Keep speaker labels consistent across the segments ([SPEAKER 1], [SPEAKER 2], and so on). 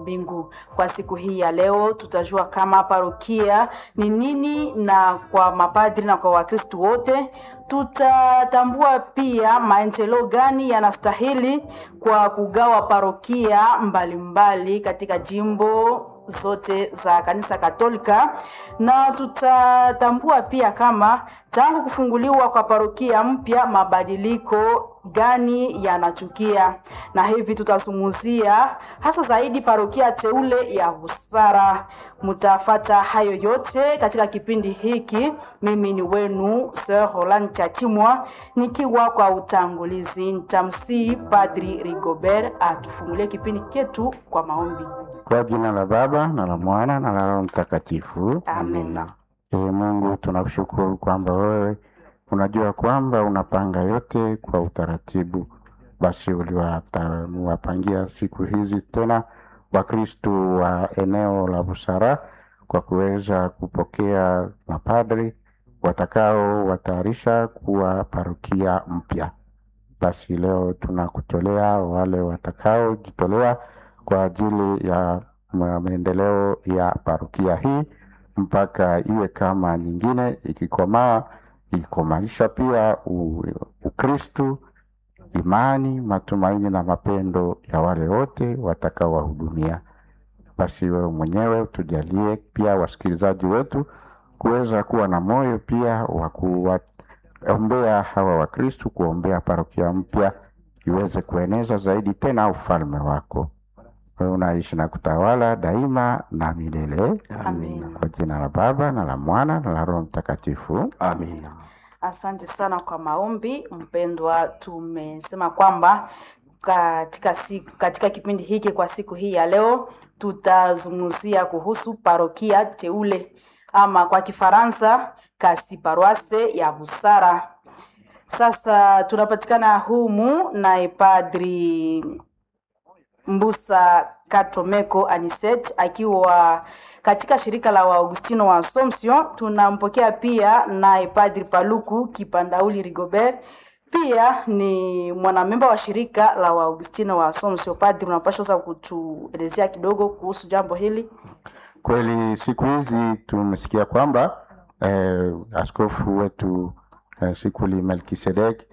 [SPEAKER 1] mbingu. Kwa siku hii ya leo tutajua kama parokia ni nini, na kwa mapadri na kwa Wakristo wote tutatambua pia maendeleo gani yanastahili kwa kugawa parokia mbalimbali mbali katika jimbo zote za kanisa Katolika, na tutatambua pia kama tangu kufunguliwa kwa parokia mpya mabadiliko gani yanachukia, na hivi tutazungumzia hasa zaidi parokia teule ya Busara. Mtafata hayo yote katika kipindi hiki. Mimi ni wenu Sir Roland Chachimwa nikiwa kwa utangulizi. Nitamsihi Padri Rigobert atufungulie kipindi chetu kwa maombi.
[SPEAKER 2] Kwa jina la Baba na la Mwana na la Roho Mtakatifu,
[SPEAKER 1] Amina.
[SPEAKER 2] Ee Mungu, tunakushukuru kwamba wewe unajua kwamba unapanga yote kwa utaratibu. Basi uliwapangia siku hizi tena Wakristu wa eneo la Busara kwa kuweza kupokea mapadri watakao watayarisha kuwa parokia mpya. Basi leo tunakutolea wale watakaojitolea kwa ajili ya maendeleo ya parokia hii mpaka iwe kama nyingine, ikikomaa ikikomaisha pia u- Ukristu, imani, matumaini na mapendo ya wale wote watakaowahudumia. Basi wewe mwenyewe tujalie pia wasikilizaji wetu kuweza kuwa na moyo pia wa kuwaombea hawa Wakristu, kuombea parokia mpya iweze kueneza zaidi tena ufalme wako. Wewe unaishi na kutawala daima na milele.
[SPEAKER 1] Amina.
[SPEAKER 2] Kwa jina la Baba na la Mwana na la Roho Mtakatifu.
[SPEAKER 3] Amina.
[SPEAKER 1] Asante sana kwa maombi mpendwa. Tumesema kwamba katika siku, katika kipindi hiki kwa siku hii ya leo tutazungumzia kuhusu parokia teule ama kwa Kifaransa kasi paroisse ya Busara. Sasa tunapatikana humu naye Padri Mbusa Katomeko Aniset akiwa katika shirika la Waagustino wa Assumption. Tunampokea pia naye Padri Paluku Kipandauli Rigobert, pia ni mwanamemba wa shirika la Waagustino wa Assumption. Padri, unapaswa sasa kutuelezea kidogo kuhusu jambo hili?
[SPEAKER 2] Kweli siku hizi tumesikia kwamba eh, askofu wetu eh, Sikuli Melkisedek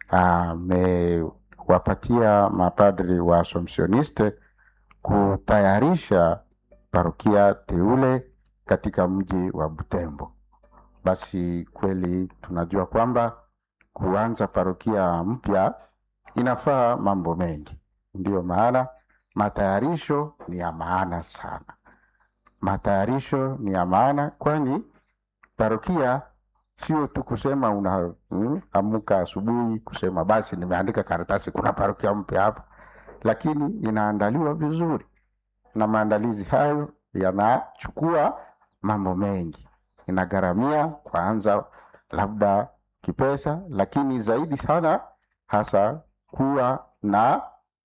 [SPEAKER 2] amewapatia mapadri wa Assumptioniste kutayarisha parokia teule katika mji wa Butembo. Basi kweli tunajua kwamba kuanza parokia mpya inafaa mambo mengi, ndiyo maana matayarisho ni ya maana sana matayarisho ni ya maana, kwani parokia sio tu kusema una mm, amuka asubuhi kusema basi nimeandika karatasi kuna parokia mpya hapa, lakini inaandaliwa vizuri, na maandalizi hayo yanachukua mambo mengi, inagharamia kwanza labda kipesa, lakini zaidi sana hasa kuwa na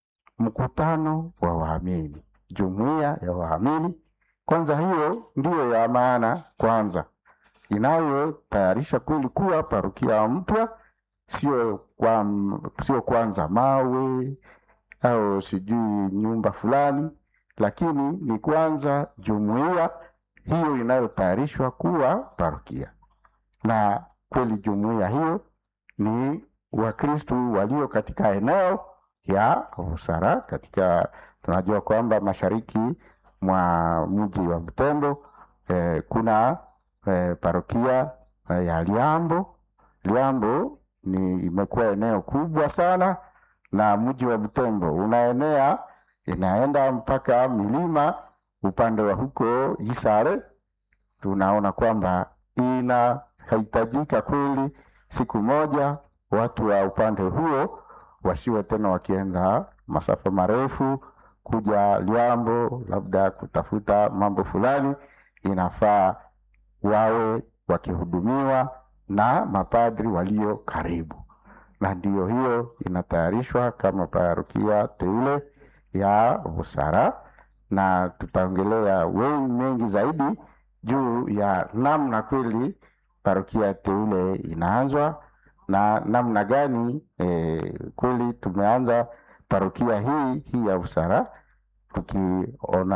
[SPEAKER 2] mkutano wa waamini, jumuiya ya waamini kwanza hiyo ndiyo ya maana kwanza, inayotayarisha kweli kuwa parokia mpya, sio kwa, sio kwanza mawe au sijui nyumba fulani, lakini ni kwanza jumuiya hiyo inayotayarishwa kuwa parokia, na kweli jumuiya hiyo ni Wakristu walio katika eneo ya Busara, katika tunajua kwamba mashariki mwa mji wa Butembo eh, kuna eh, parokia eh, ya Liambo. Liambo ni imekuwa eneo kubwa sana, na mji wa Butembo unaenea inaenda mpaka milima upande wa huko Isare. Tunaona kwamba inahitajika kweli siku moja watu wa upande huo wasiwe tena wakienda masafa marefu kuja Liambo labda kutafuta mambo fulani, inafaa wawe wakihudumiwa na mapadri walio karibu, na ndiyo hiyo inatayarishwa kama parokia teule ya Busara, na tutaongelea wengi mengi zaidi juu ya namna kweli parokia teule inaanzwa na namna gani eh, kweli tumeanza parokia hii hii ya Busara tukiona